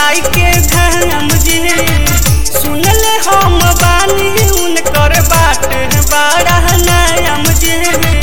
माई के धाम जी सुनले हम बानी उनकर बाट बड़ा नाम जी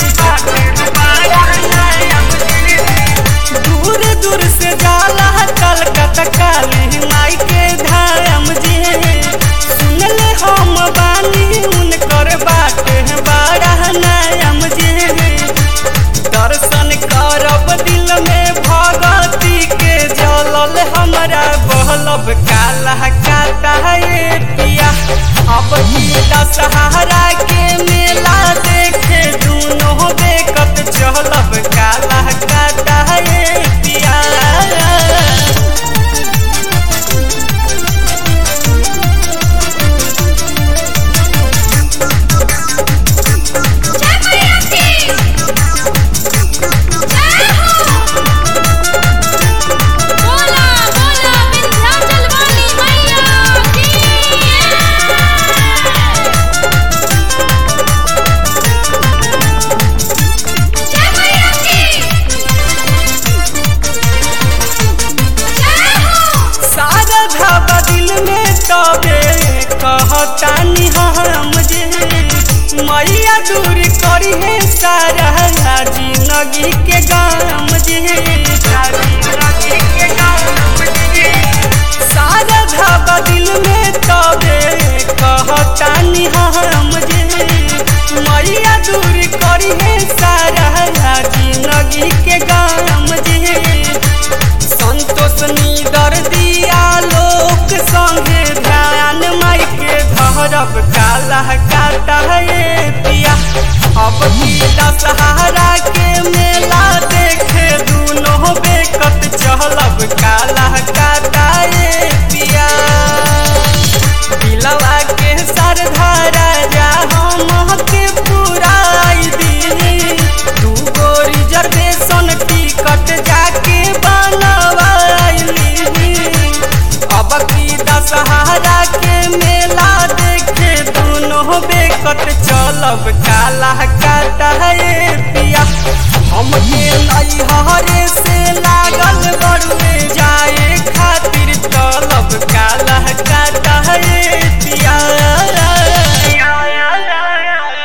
दूर दूर से जाला कलकत्ता काली माई के धाम जी सुनले हम बानी उनकर बाट बड़ा नाम जी दर्शन करब दिल में भगती के जलल हमरा बहलब काला काता ये पिया अब की दशहरा के मेला देखे दुनो देखत चलब काला काता ये पिया जय मैया की जय हो बोला बोला विंध्याचल वाली मैया की जय मैया की जय हो सारा धाबा दिल में तबे कहतानी हम जे मैया दूर करी है सारा जिंदगी के गाम जे सारा धाबा दिल में तबे कहतानी हम जे मैया दूर करी है सारा जिंदगी के गाम जे संतोष नीदर दिया लोक संगे ध्यान माई के धरब काला काटा ये पिया अब की दशहरा के मेला देखे दुनो बेकत चलब काला काटा ये पिया दिलवा के सरधा राजा हम के पुराई दी दू गो रिजर्वेशन टिकट जाके बनवाइली अब की दशहरा के मेला देखे दुनो बेकत चलब काला काटा ये पिया हम के नैहरे से लागल बड़ुए जाए खातिर चलब